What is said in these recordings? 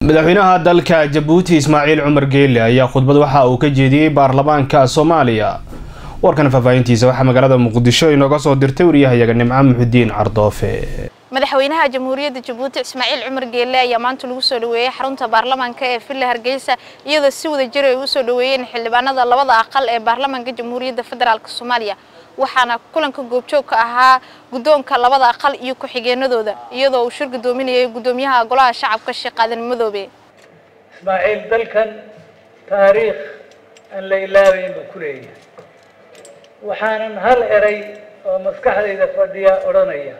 madaxweynaha dalka jabuuti ismaaciil cumar geele ayaa khudbad waxa uu ka jeediyey baarlamaanka soomaaliya warkan faahfaahintiisa waxaa magaalada muqdisho inooga soo dirtay wariyahayaga nimco muxudiin cardoofe madaxweynaha jamhuuriyadda jabuuti ismaaciil cumar geelle ayaa maanta lagu soo dhaweeyey xarunta baarlamaanka ee villa hargeysa iyadoo si wada jir ay u soo dhaweeyeen xildhibaanada labada aqal ee baarlamaanka jamhuuriyadda federaalk soomaaliya waxaana kulanka goobjoog ka ahaa guddoonka labada aqal iyo ku-xigeenadooda iyadoo uu shir guddoominayay guddoomiyaha golaha shacabka sheekh aadan madoobe ismaaciil dalkan taariikh aan la ilaabayn buu ku leeyahay waxaanan hal eray oo maskaxdayda fadhiya odhanaya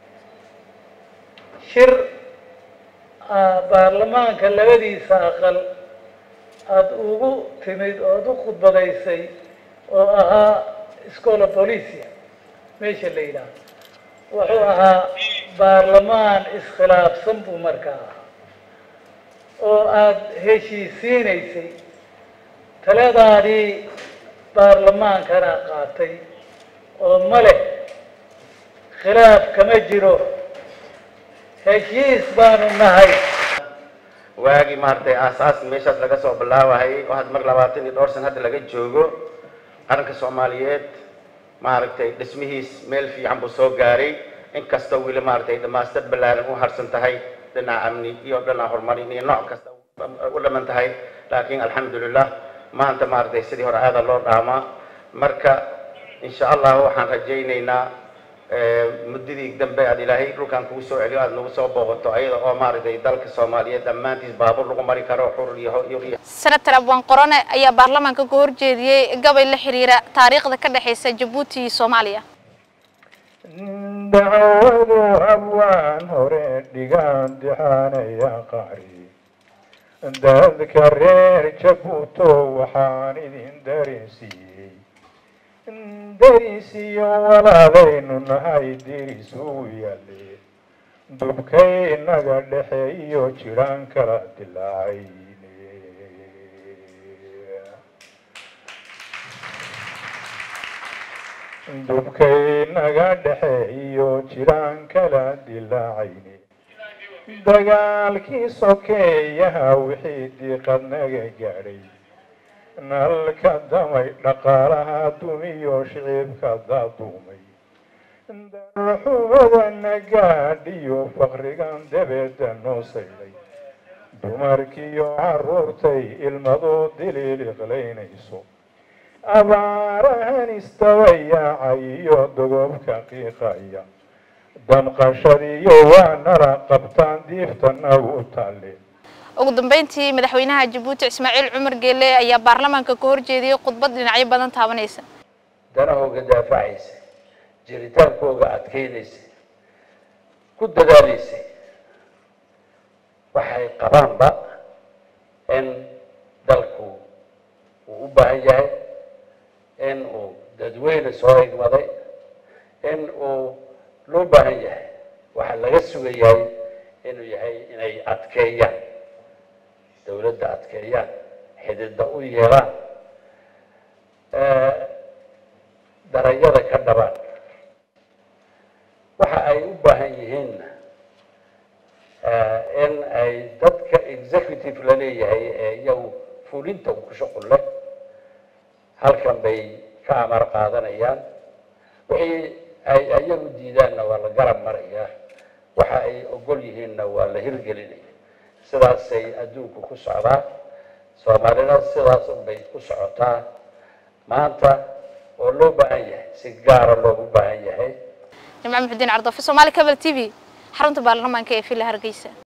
shir baarlamaanka labadiisa aqal aada ugu timid ood u khudbadaysay oo ahaa scola policia meesha la yidhaaho wuxuu ahaa baarlamaan iskhilaafsan buu markaa ahaa oo aada heshiisiinaysay taladaadii baarlamaankana qaatay oo ma leh khilaaf kama jiro heshiis baanu nahay waagii maaragtay aasaas meeshaas laga soo bilaabahayay oo had mar labaatan iyo dhowr san hadda laga joogo qaranka soomaaliyeed maaragtay dhismihiis meel fiican buu soo gaaray inkastoo weli maaragtay dhamaastar ballaaran u harsan tahay dhinaca amni iyo dhinaca horumarin iyo nooc kasta u dhaman tahay laakiin alxamdulilah maanta maaragtay sidii hore aada loo dhaamaa marka insha allah waxaan rajaynaynaa muddadii dambe aad ilaahay dhulkan kugu soo celiyo aada nagu soo booqato ayada oo maaragtay dalka soomaaliyeed dhammaantiis baabuur lagu mari karo xur iyo senator abwaan qorone ayaa baarlamaanka ka horjeediyey gabay la xiriira taariikhda ka dhexeysa jabuuti iyo soomaaliya dacwadu abwaan hore dhigaan dixaanaya qaari dadka reer jabuuto waxaan idin dareensiiyey darisiyo walaalaynu nahay diris uu yaale dubkaynaga dhexeeyo jiraan kala dilaacayne dubkaynaga dhexeeyo jiraan kala dilaacayne dagaalkii sokeeyaha wixii diiqadnaga gaadhay nalka damay dhaqaalaha dumiyo shicibka daadumay darxumadana gaadhiyo faqrigan dabeeda noo saydhay dumarkiyo caruurtay ilmadoo diliil iqlaynayso abaarahan istabayaacay iyo dogobka qiiqaya danqashadiyo waa nara qabtaan diiftana u taale ugu dambeyntii madaxweynaha jabuuti ismaaciil cumar geelle ayaa baarlamaanka ka horjeediyey khudbad dhinacyo badan taabanaysa danahooga daafacaysa jiritaankooga adkeynaysa ku dadaalaysay waxay qabaanba in dalku uu u baahan yahay in uu dadweyne soo igmaday in uu loo baahan yahay waxaa laga sugayahay inuu yahay inay adkeeyaan dawladda adkeeyaan xidida u yeelaan darayada ka dhabaan waxa ay u baahan yihiinna in ay dadka executive la leeyahay ee iyagu fulinta ku shuqul leh halkan bay ka amar qaadanayaan wixii ay iyagu diidaanna waa la garab marayaa waxa ay ogol yihiinna waa la hirgelinaya sidaasay adduunku ku socdaa soomaalina sidaas unbay ku socotaa maanta oo loo baahan yahay si gaara loogu baahan yahay jimco muxudiin cardoofe soomaali cabal t v xarunta baarlamaanka ee villa hargeysa